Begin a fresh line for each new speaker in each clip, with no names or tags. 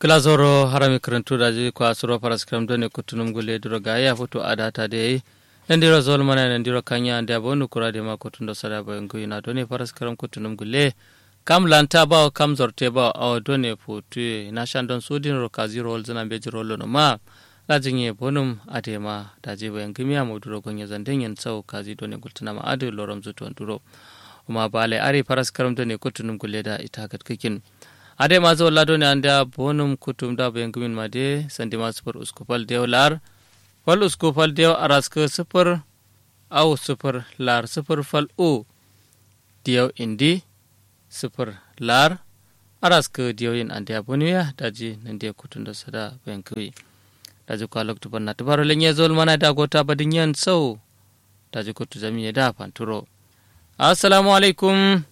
kilazoro harami karantu daji ko asuro paras kram done kutunum gule duro gaya foto adata de nandiro zol mana nandiro kanya ande abonu kurade ma kutundo sada bo ngui na done paras kram kutunum gule kam lanta ba kam zorte ba aw done fotu na shandon sudin ro kazi rol zana beji rolo no ma lajinye bonum adema daji bo ngimi am duro gonya zanden yen sau kazi done gultuna ma adu lorom zuto duro ma bale ari paras kram done kutunum gule da ita kat kikin ade maso lado ne anda bonum kutum da bayan gumin ma de sandi ma sufur uskupal dew lar fal uskupal dew araska sufur au sufur lar sufur fal u dew indi sufur lar araska dew yin ande aboniya daji nan de kutum da sada bayan gumi daji kwa loktu banna tabaro lenye zol mana da gota badin yan sau daji kutu zamiye da fanturo assalamu alaikum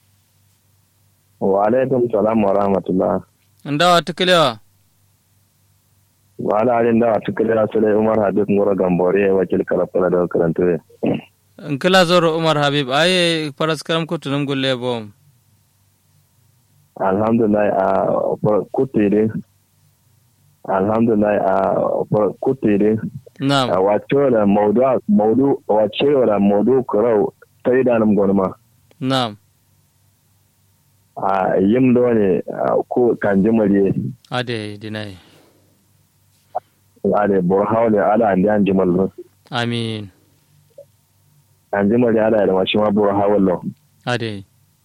wa alaikum salam wa rahmatullah
ndawa tukulewa
wa ala alin dawa tukulewa sule umar habib ngoro gambore wakil karafala da karantu
nkila zoro umar habib aye paras karam kutunum gulle bom
alhamdulillah a kutire alhamdulillah a kutire
na'am
wace da maudu maudu wace da maudu kurau sai da nan gonma
na'am
a yim do ne ko kanji mariye
ade dinai
ade bor hawle ala andi an jimal no
amin
an jimal ala da mashi ma bor hawlo
ade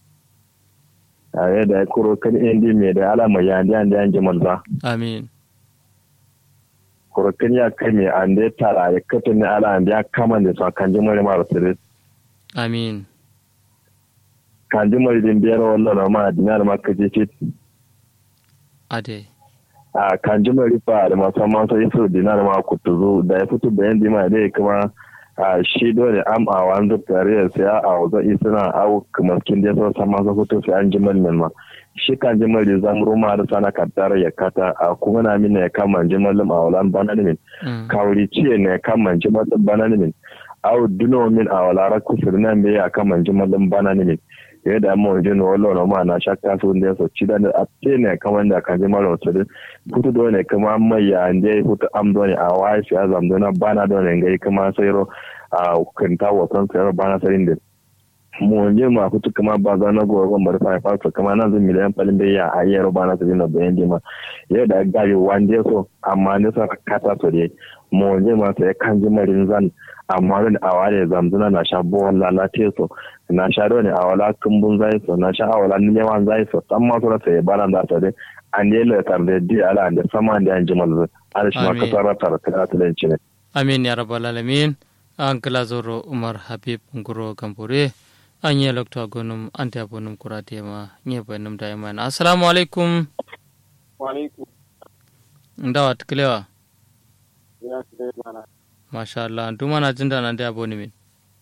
are da kuro kan indi me da ala mai andi andi an jimal ba
amin
kuro kan ya kai me ande tara ya katin ne ala andi kama ne sa kan jimal ma rasire
amin
kan jimal din biyar wallo ma dinar ma kaje fit
ade
a kan jimal rifa da musamman sai su dinar ma kutuzu da ya fito bayan dima dai kuma a shi dole am a wanzu tare sai a wazo isina au kuma kin da so sama so fito sai an jimal min ma shi kan jimal da zam ruma da sana kaddar ya kata a kuma na min ya kama jimal ma walan bana min kawri ciye ne kama jimal bana min au duno min a wala ra kusur nan be ya kama jimal bana min ya da mu jin wallo no ma na shakka su ne so ci da a ce ne kaman da kan jimal so da futu do ne kuma mai ya ande futu am do ne a wai shi azam do na bana do ne ngai kuma sai ro a kanta wasan sayar bana sarin da mu je ma kutu kama ba za na go gon bar fa fa kama nan zan miliyan palin da ya a yero bana sarin da bayan dima ya da gabi wande so amma ne sa kata so dai mu je ma sai kan ji marin zan amma ne a wale zamzuna na sha bo walla so na sha do ne a wala kumbun zai so na sha a wala neman zai so amma so sai bana da sa dai an yi latar da di ala da sama da an ji malzu ala shi ma ka tsara tara ta talanci ne
amin ya rabbal alamin an kila zoro umar habib nguro gambore an yi lokta gonum an ta bonum kurate ma nye banum da iman assalamu alaikum
wa alaikum
ndawa tuklewa
ya sai mana
masha Allah nduma na jin da nan da boni min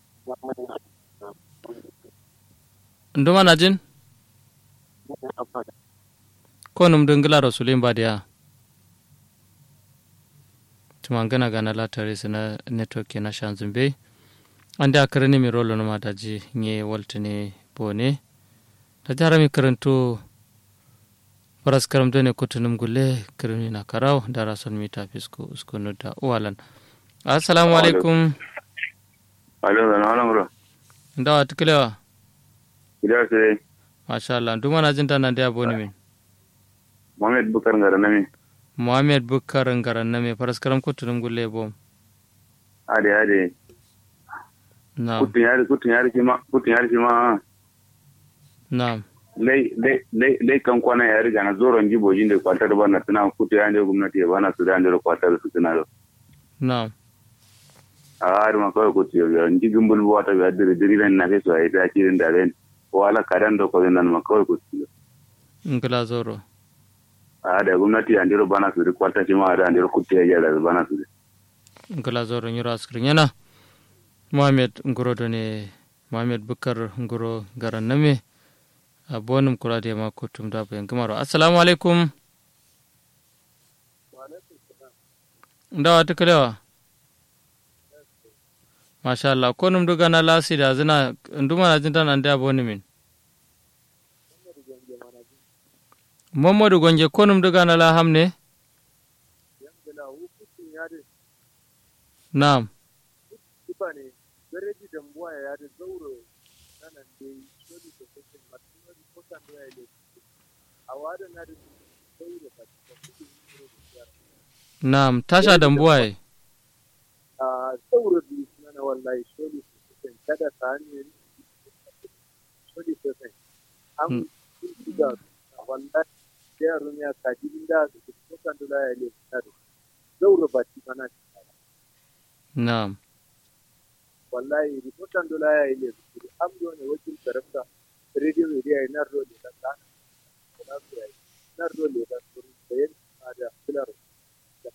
nduma na jin ko num dungila rasulin ba da tumangana gana la tare sina network na shanzumbe ande akarani mi rolo no mataji nye waltene bone ta jara mi karanto paras karam done kutunum gulle kirni na karaw dara son mi tafisko usko no da walan assalamu alaikum
alo da nan bro
ndawa tuklewa
ida sai
masha Allah nduma na jinta nan da bone min
Muhammad Bukar ngara nami
Muhammad Bukar ngaran name paras karam kutunum gulle bom
ade ade
na'am
kutun yari kutun yari ma kutun yari ma
na'am
lai lai lai lai kan kwana yari gana zoron jibojin da kwatar bana tana kutu ya ne gwamnati ya bana su da ne kwatar su tana da
na'am
a har ma kawai kutu ya ndi gumbul wata ga diri diri nan na fesu ai ta kirin da ren wala kadan da ko nan ma kawai kutu
ngila zoro
a da gwamnati ya ndiro bana su da kwatar shi ma da ndiro kutu ya da bana su
ngila zoro nyuro askrin yana mohamed ngoro ne mohamed bukar ngoro garan name a bonum kurade ma kutum da bayan gamaro assalamu alaikum ndawa tukalewa masha Allah ko num duga na lasi da zina nduma na jinta nan da boni min Mamadu gonje konum daga na la hamne?
yangala hukuncin ya da
Na'am.
kifa ne gareji da mbuwa ya da zauro nanan da yi sholi da kusin martinar kotan da ya yi a wada na da zauro ba ta kudu ne da ya
Na'am, tasha dambuwaye.
a zauro da yi suna na wallahi sholi da kusin kada ta hanyar sholi da kusin an kun shiga wallahi da yaron ya kaji inda da kotan da ya yi zauro ba ta mana
Na'am.
wallahi ripotan dola ya yi lesu amdo ne wakil karafta radio media ya narro ne da ta na su yayi narro ne da su da yin da filar